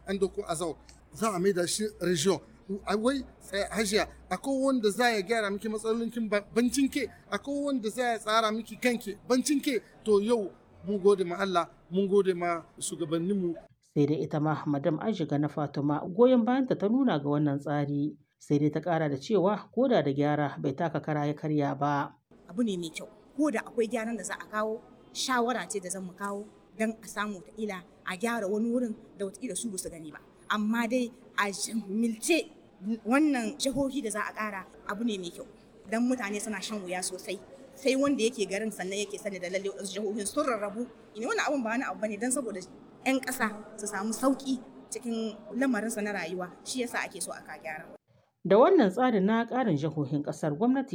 an doko azau za a maida shi region wai hajiya akwai wanda za ya gyara miki matsalolinkin bancin ke akwai wanda za ya tsara miki kanki bancin ke to yau mun gode ma Allah mun gode ma shugabanninmu sai dai ita ma madam ajiga na fatima goyon bayanta ta nuna ga wannan tsari sai dai ta kara da cewa koda da gyara bai taka kara ya karya ba abu ne mai kyau ko da akwai gyaran da za a kawo shawara ce da zan mu kawo don a samu ta ila a gyara wani wurin da wata su ba su gani ba amma dai a milce wannan jihohi da za a kara abu ne mai kyau don mutane suna shan wuya sosai sai wanda yake garin sannan yake sani da lalle wasu jihohin sun rarrabu ina wannan abun ba wani abu bane don saboda 'yan ƙasa su samu sauƙi cikin lamarinsa na rayuwa shi yasa ake so aka gyara da wannan tsarin na ƙarin jihohin ƙasar gwamnati